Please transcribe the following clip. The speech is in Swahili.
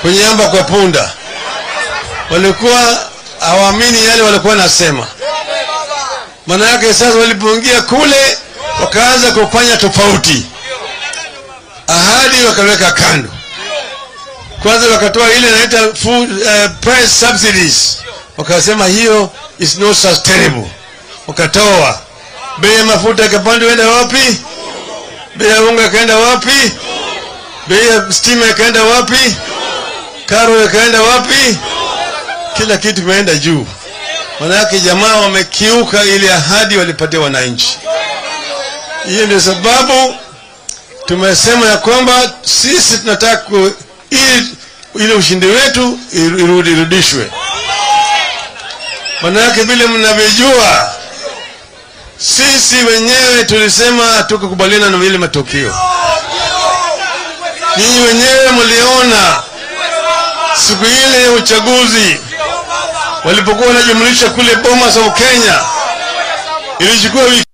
kunyamba kwa punda. Walikuwa hawaamini yale walikuwa nasema. Maana yake sasa walipoingia kule wakaanza kufanya tofauti, ahadi wakaweka kando. Kwanza wakatoa ile inaita food uh, price subsidies, wakasema hiyo is not sustainable. Wakatoa bei ya mafuta ikapanda, enda wapi? Bei ya unga ikaenda wapi? Bei ya stima ikaenda wapi? Karo ikaenda wapi? Kila kitu kimeenda juu. Manake jamaa wamekiuka ile ahadi walipatia wananchi. Hiyo ndio sababu tumesema ya kwamba sisi tunataka ku- ili ile ushindi wetu irudi irudishwe. Manake vile mnavyojua, sisi wenyewe tulisema hatukukubaliana na vile matokeo. Ninyi wenyewe mliona siku ile ya uchaguzi walipokuwa wanajumlisha kule Bomas of Kenya, ilichukua wiki